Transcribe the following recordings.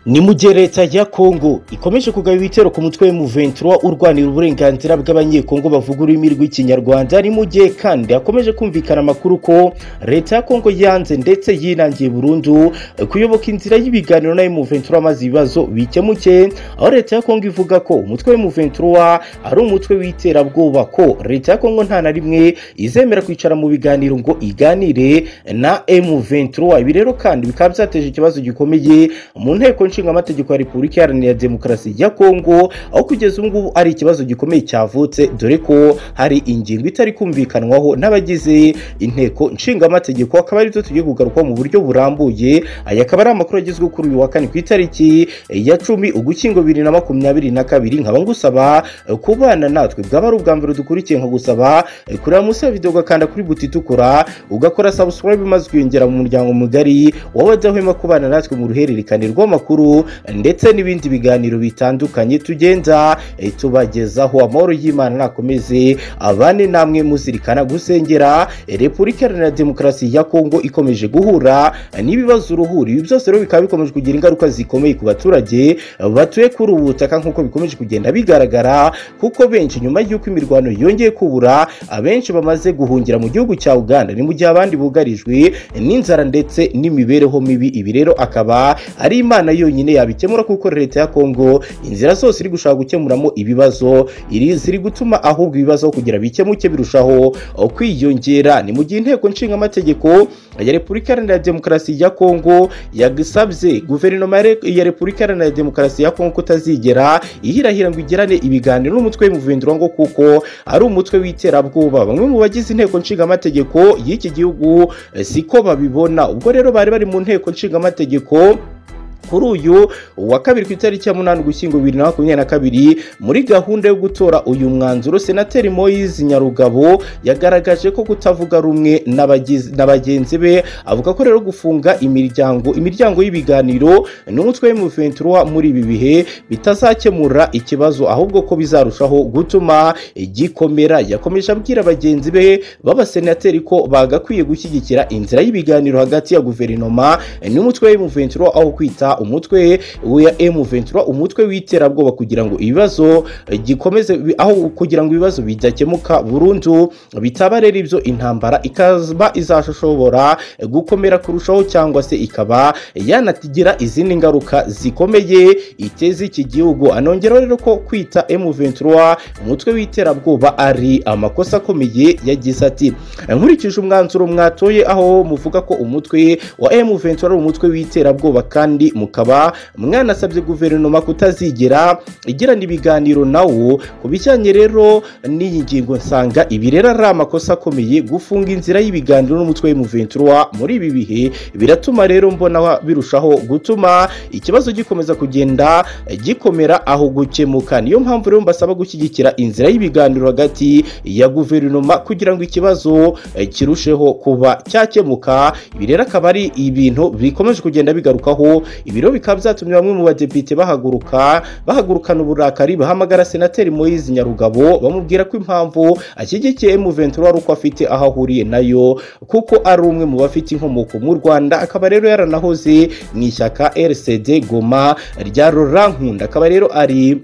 ni mu gihe leta ya kongo ikomeje kugaba ibitero ku mutwe w'umuventura urwanira uburenganzira bw'abanyekongo bavuga ururimi rw'ikinyarwanda ni mu gihe kandi hakomeje kumvikana amakuru ko leta ya kongo yanze ndetse yinangiye burundu kuyoboka inzira y'ibiganiro nayo muventura amaze ibibazo bikemuke aho leta ya kongo ivuga ko umutwe w'umuventura ari umutwe w'iterabwoba ko leta ya kongo nta na rimwe izemera kwicara mu biganiro ngo iganire na M23 ibi rero kandi bikaba byateje ikibazo gikomeye mu nteko nshingamategeko ya repubulika iharanira demokarasi ya kongo aho kugeza ubu ngubu ari ikibazo gikomeye cyavutse dore ko hari ingingo itari kumvikanwaho n'abagize inteko nshingamategeko akaba aribyo tugiye kugarukaho mu buryo burambuye aya akaba ari amakuru agezweho kuri uyu wa kane ku itariki ya cumi ugushyingo bibiri na makumyabiri na kabiri nkaba ngusaba kubana natwe bwaba ari ubwa mbere dukurikiye nkagusaba kureba munsi ya videwo ugakanda kuri buti itukura ugakora subscribe maze ukiyongera mu muryango mugari wabadahwema kubana natwe mu ruhererekane rw'amakuru ndetse n'ibindi biganiro bitandukanye tugenda tubagezaho amahoro y'imana nakomeze abane namwe muzirikana gusengera repubulika iharanira demokarasi ya kongo ikomeje guhura n'ibibazo uruhuri ibi byose rero bikaba bikomeje kugira ingaruka zikomeye ku baturage batuye kuri ubu butaka nk'uko bikomeje kugenda bigaragara kuko benshi nyuma y'uko imirwano yongeye kubura abenshi bamaze guhungira mu gihugu cya uganda ni mu gihe abandi bugarijwe n'inzara ndetse n'imibereho mibi ibi rero akaba ari imana yo yonyine yabikemura kuko leta ya kongo inzira zose iri gushaka gukemuramo ibibazo iri ziri gutuma ahubwo ibibazo kugira bikemuke birushaho kwiyongera ni mu gihe inteko nshingamategeko ya repubulika iharanira demokarasi ya kongo yagisabye guverinoma ya repubulika iharanira demokarasi ya kongo kutazigera ihirahira ngo igirane ibiganiro n'umutwe w'imuvindura ngo kuko ari umutwe w'iterabwoba bamwe mu bagize inteko nshingamategeko y'iki gihugu siko babibona ubwo rero bari bari mu nteko nshingamategeko kuri uyu wa kabiri ku itariki ya munani ugushyingo bibiri na makumyabiri na kabiri muri gahunda yo gutora uyu mwanzuro senateri moyizi nyarugabo yagaragaje ko kutavuga rumwe na bagenzi be avuga ko rero gufunga imiryango imiryango y'ibiganiro n'umutwe w'umuventura muri ibi bihe bitazakemura ikibazo ahubwo ko bizarushaho gutuma gikomera yakomeje abwira bagenzi be b'abasenateri ko bagakwiye gushyigikira inzira y'ibiganiro hagati ya guverinoma n'umutwe w'umuventura aho kwita umutwe wa M23 umutwe w'iterabwoba kugira ngo ibibazo gikomeze aho kugira ngo ibibazo bidakemuka burundu bitaba rero ibyo intambara ikaba izashobora gukomera kurushaho cyangwa se ikaba yanatigira izindi ngaruka zikomeye iteza iki gihugu anongeraho rero ko kwita M23 umutwe w'iterabwoba ari amakosa akomeye yagize ati nkurikije umwanzuro mwatoye aho muvuga ko umutwe wa M23 ari umutwe w'iterabwoba kandi mukaba mwanasabye guverinoma kutazigera igirana ibiganiro nawo ku bijyanye rero n'iyi ngingo nsanga ibi rero ari amakosa akomeye gufunga inzira y'ibiganiro n'umutwe w'umuventura muri ibi bihe biratuma rero mbona birushaho gutuma ikibazo gikomeza kugenda gikomera aho gukemuka niyo mpamvu rero mbasaba gushyigikira inzira y'ibiganiro hagati ya guverinoma kugira ngo ikibazo kirusheho kuba cyakemuka ibi rero akaba ari ibintu bikomeje kugenda bigarukaho ibiro bikaba byatumye bamwe mu badepite bahaguruka bahagurukana uburakari bahamagara senateri moyizi nyarugabo bamubwira ko impamvu ashyigikiye M23 ari uko afite aho ahuriye nayo kuko ari umwe mu bafite inkomoko mu rwanda akaba rero yaranahoze mu ishyaka rcd goma rya rorankunda akaba rero ari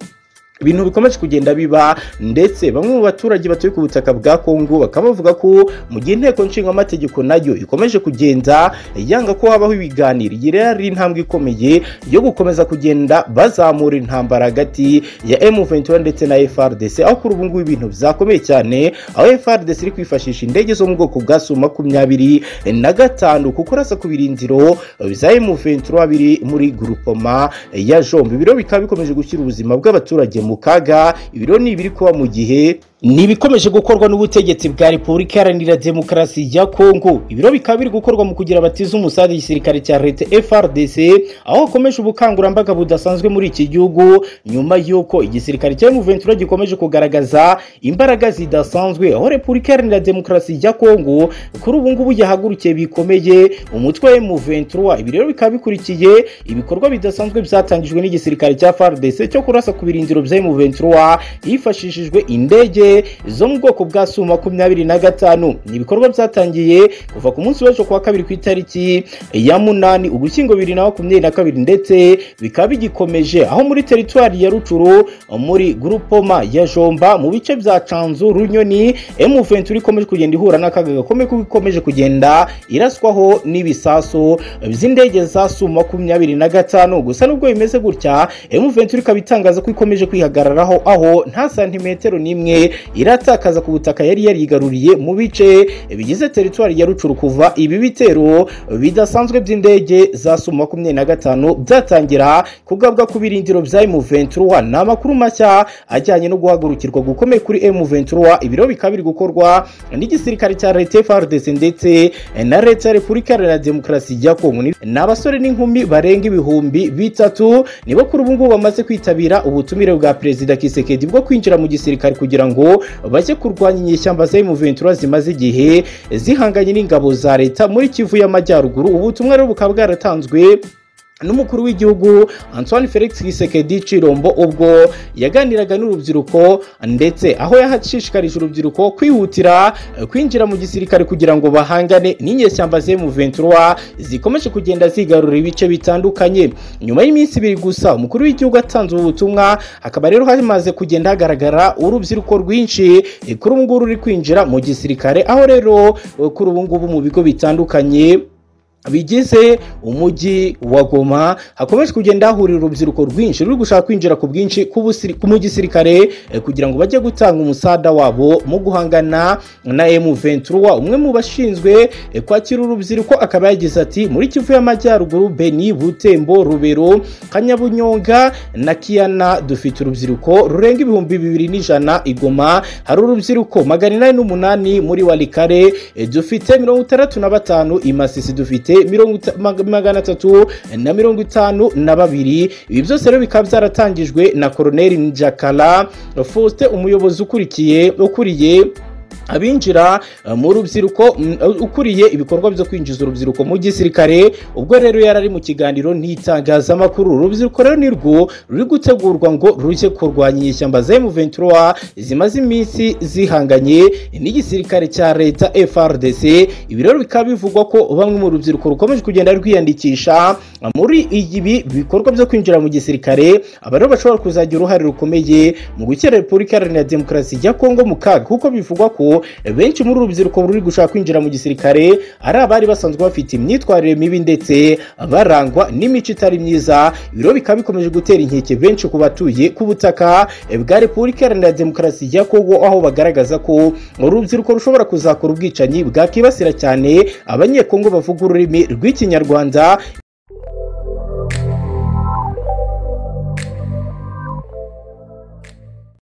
ibintu bikomeje kugenda biba ndetse bamwe mu baturage batuye ku butaka bwa kongo bakaba bavuga ko mu gihe inteko nshingamategeko nayo ikomeje kugenda yanga ko habaho ibiganiro iyi rero ari intambwe ikomeye yo gukomeza kugenda bazamura intambara hagati ya M23 ndetse na FRDC aho kuri ubu ngubu ibintu byakomeye cyane aho FRDC iri kwifashisha indege zo mu bwoko bwa Su makumyabiri na gatanu kuko urasa ku birindiro bya M23 biri muri grupoma ya Jombe ibiro bikaba bikomeje gushyira ubuzima bw'abaturage mu mu kaga ibiro ni ibiri kuba mu gihe ni ibikomeje gukorwa n'ubutegetsi bwa repubulika iharanira demokarasi ya kongo ibiro bikaba biri gukorwa mu kugira batize umusaza igisirikare cya leta frdc aho hakomeje ubukangurambaga budasanzwe muri iki gihugu nyuma y'uko igisirikare cya muventura gikomeje kugaragaza imbaraga zidasanzwe aho repubulika iharanira demokarasi ya kongo kuri ubu ngubu yahagurukiye bikomeye umutwe wa muventura ibi rero bikaba bikurikiye ibikorwa bidasanzwe byatangijwe n'igisirikare cya frdc cyo kurasa ku birindiro bya muventura hifashishijwe indege zose zo mu bwoko bwa su makumyabiri na gatanu ni ibikorwa byatangiye kuva ku munsi w'ejo kuwa kabiri ku itariki ya munani ugushyingo bibiri na makumyabiri na kabiri ndetse bikaba bigikomeje aho muri teritwari ya rucuru muri gurupoma ya jomba mu bice bya canzu runyoni emuventuri ikomeje kugenda ihura n'akaga gakomeye kuko ikomeje kugenda iraswaho n'ibisasu by'indege za su makumyabiri na gatanu gusa nubwo bimeze gutya emuventuri ikaba itangaza ko ikomeje kwihagararaho aho nta santimetero n'imwe iratakaza ku butaka yari yarigaruriye mu bice bigize teritwari ya rucuru kuva ibi bitero bidasanzwe by'indege za su makumyabiri na gatanu byatangira kugabwa ku birindiro bya M23 ni amakuru mashya ajyanye no guhagurukirwa gukomeye kuri M23 ibiro bikaba biri gukorwa n'igisirikare cya leta FARDC ndetse na leta ya Repubulika Iharanira Demokarasi ya Kongo ni abasore n'inkumi barenga ibihumbi bitatu nibo kuri ubu ngubu bamaze kwitabira ubutumire bwa perezida Kisekedi bwo kwinjira mu gisirikare kugira ngo bajye kurwanya inyeshyamba za M23 zimaze igihe zihanganye n'ingabo za leta muri Kivu y'Amajyaruguru ubutumwa rero bukaba bwaratanzwe n'umukuru w'igihugu Antoine Felix Tshisekedi Chirombo ubwo yaganiraga n'urubyiruko ndetse aho yahashishikarije urubyiruko kwihutira kwinjira mu gisirikare kugira ngo bahangane n'inyeshyamba ze mu 23 zikomeje kugenda zigarura ibice bitandukanye nyuma y'iminsi ibiri gusa umukuru w'igihugu atanze ubu butumwa akaba rero hamaze kugenda hagaragara urubyiruko rwinshi kuri ubu nguru ruri kwinjira mu gisirikare aho rero kuri ubu ngubu mu bigo bitandukanye bigize umujyi wa Goma hakomeje kugenda hahurira urubyiruko rwinshi ruri gushaka kwinjira ku bwinshi mu gisirikare kugira ngo bajye gutanga umusada wabo mu guhangana na M23 umwe mu bashinzwe kwakira urubyiruko akaba yagize ati muri Kivu y'Amajyaruguru Beni Butembo Rubero Kanyabunyonga na Kiana dufite urubyiruko rurenga ibihumbi bibiri n'ijana igoma hari urubyiruko magana inani n'umunani muri Walikare dufite mirongo itandatu na batanu imasisi dufite dufite magana atatu na mirongo itanu na babiri ibi byose rero bikaba byaratangijwe na koroneri njakara faustin umuyobozi ukurikiye ukuriye abinjira mu rubyiruko ukuriye ibikorwa byo kwinjiza urubyiruko mu gisirikare ubwo rero yari ari mu kiganiro n'itangazamakuru urubyiruko rero ni rwo ruri gutegurwa ngo rujye kurwanya inyeshyamba za M23 zimaze iminsi zihanganye n'igisirikare cya leta FRDC ibi rero bikaba bivugwa ko bamwe mu rubyiruko rukomeje kugenda rwiyandikisha muri ibi bikorwa byo kwinjira mu gisirikare aba rero bashobora kuzagira uruhare rukomeye mu gukira Repubulika Iharanira Demokarasi ya Kongo mu kaga kuko bivugwa ko benshi muri urubyiruko ruri gushaka kwinjira mu gisirikare ari abari basanzwe bafite imyitwarire mibi ndetse barangwa n'imico itari myiza ibiro bikaba bikomeje gutera inkeke benshi ku batuye ku butaka bwa repubulika iharanira demokarasi ya kongo aho bagaragaza ko urubyiruko rushobora kuzakora ubwicanyi bwakibasira cyane abanyekongo bavuga ururimi rw'ikinyarwanda